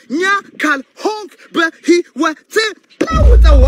ደስተኛ ካልሆንክ በህይወት ለውጠዋ።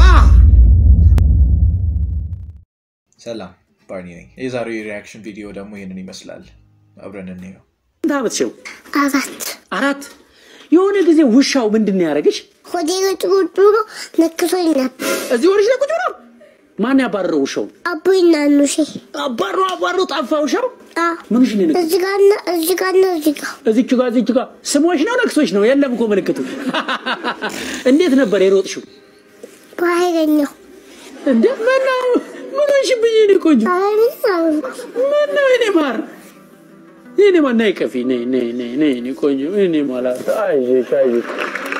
ሰላም ባርኒ ነኝ። የዛሬው የሪያክሽን ቪዲዮ ደግሞ ይህንን ይመስላል። አብረን እንየው። ስንት ዓመት ሲው? አራት አራት። የሆነ ጊዜ ውሻው ምንድን ነው ያደረገች? ሆዴ ውስጥ ቁጭ ብሎ ነክሶኝ ነበር። እዚህ ወደሽ ላይ ቁጭ ብሎ ማን ያባረረው ውሻውን? አቦይና ኑሴ አባሮ አባሮ ጠፋ ውሻው። አዎ፣ ምንሽ ነው የነገ- እዚህ ጋርና እዚህ ጋርና እዚህ ጋር እዚች ጋር እዚች ጋር ስሞች ነው ነክሶች ነው? የለም እኮ ምልክቱ። እንዴት ነበር የሮጥሽው? በኃይለኛው እንዴ ምን ነው ምን ሆንሽብኝ? የእኔ ቆንጆ ኃይለኛ ምን ነው የእኔ ማር የእኔ ማር ነይ ቀፊ ነይ ነይ ነይ ነይ የእኔ ቆንጆ የእኔ ማላት አይዞሽ አይዞሽ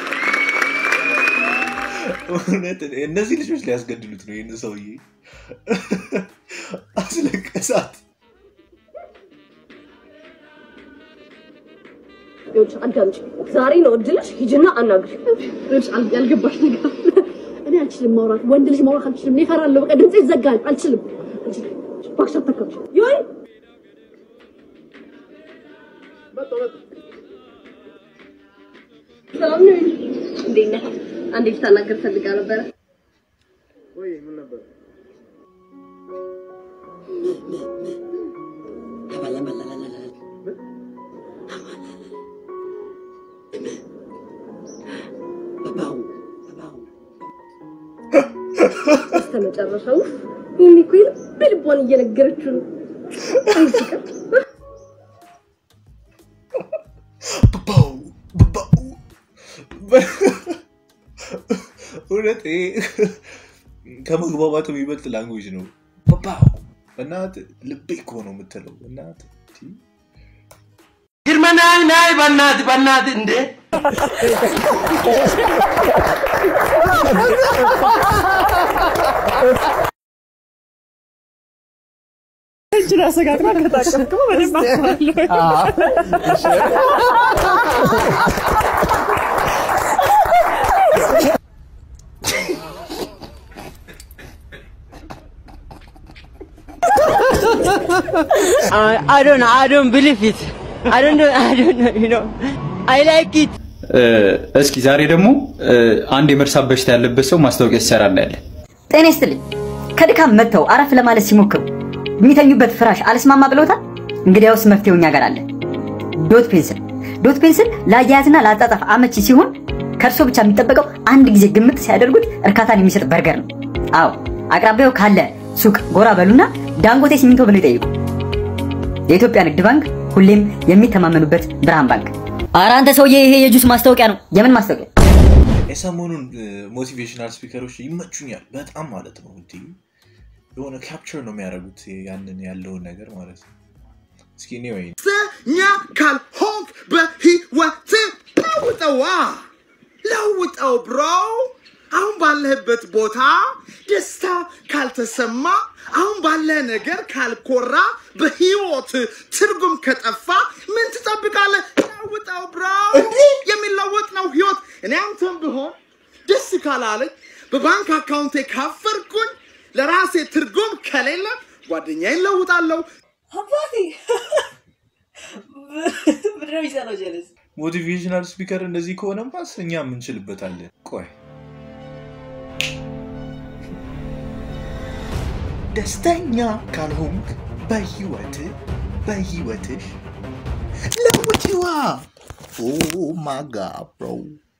እውነት እነዚህ ልጆች ሊያስገድሉት ነው ይህን ሰውዬ አስለቀሳት። ይኸውልሽ አዳምጪ። ዛሬ ነው እድልሽ። ሂጂና አናግሪ። ይኸውልሽ አል- ያልገባሽ ነገር አለ። እኔ አልችልም ማውራት፣ ወንድ ልጅ ማውራት አልችልም። እኔ እፈራለሁ። በቃ ድምጼ ይዘጋል። አልችልም። አልችልም። እባክሽ አታካብጂ። ይሆን ሰላም ነው? እንዴት ነህ? አንዴ ልታናገር ፈልጋ ነበረ። እስከ መጨረሻው ይሄኔ እኮ የልብ ልቧን እየነገረችው ነው። አይዝቅም ብባው ብባው እውነት ይሄ ከመግባባት የሚበልጥ ላንጉጅ ነው። ብባው እናት ልቤ እኮ ነው የምትለው እናት ግርመናይ ናይ በናት በናት እንዴ I, I don't know. I don't believe it. I don't know. I don't know. You know, I like it. እስኪ ዛሬ ደግሞ አንድ የመርሳት በሽታ ያለበት ሰው ማስታወቂያ ሲሰራ እናያለን። ጤና ይስጥልኝ። ከድካም መጥተው አረፍ ለማለት ሲሞክሩ የሚተኙበት ፍራሽ አልስማማ ብሎታል? እንግዲያውስ መፍትሄው እኛ ጋር አለ። ዶት ፔንስል። ዶት ፔንስል ለአያያዝና ለአጣጣፍ አመቺ ሲሆን ከእርሶ ብቻ የሚጠበቀው አንድ ጊዜ ግምት ሲያደርጉት እርካታን የሚሰጥ በርገር ነው። አዎ አቅራቢያው ካለ ሱቅ ጎራ በሉና ዳንጎቴ ሲሚንቶ ብለው ይጠይቁ። የኢትዮጵያ ንግድ ባንክ ሁሌም የሚተማመኑበት ብርሃን ባንክ። ኧረ አንተ ሰውዬ ይሄ የጁስ ማስታወቂያ ነው። የምን ማስታወቂያ? የሰሞኑን ሞቲቬሽናል ስፒከሮች ይመቹኛል በጣም ማለት ነው። እንዲ የሆነ ካፕቸር ነው የሚያደርጉት ያንን ያለውን ነገር ማለት ነው። እስኪ እኔ ወይ ደስተኛ ካልሆንክ በህይወት ለውጠዋ። ለውጠው ብሮ። አሁን ባለህበት ቦታ ደስታ ካልተሰማ፣ አሁን ባለህ ነገር ካልኮራ፣ በህይወት ትርጉም ከጠፋ ምን ትጠብቃለህ? ለውጠው ብሮ። የሚለወጥ ነው ህይወት። እኔ አንተም ብሆን ደስ ካላለኝ በባንክ አካውንቴ ካፈርኩኝ ለራሴ ትርጉም ከሌለ ጓደኛዬን ለውጣለሁ። አባቴ ምንድን ነው የሚሰራው ጀለስ? ሞቲቬሽናል ስፒከር እንደዚህ ከሆነማስ እኛ ምንችልበታለን። ቆይ ደስተኛ ካልሆንክ በህይወት በህይወትሽ ለውጪዋ ኦ ማጋ ብሮ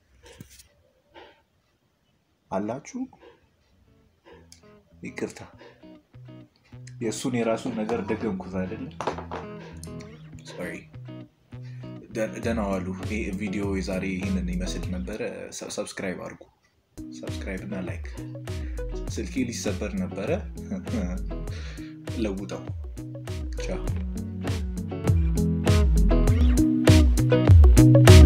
አላችሁ። ይቅርታ የእሱን የራሱን ነገር ደገምኩት አይደለም። ሶሪ። ደህና ዋሉ። ይህ ቪዲዮ የዛሬ ይህንን ይመስል ነበረ። ሰብስክራይብ አድርጉ። ሰብስክራይብ እና ላይክ። ስልኬ ሊሰበር ነበረ። ለውጠው። ቻው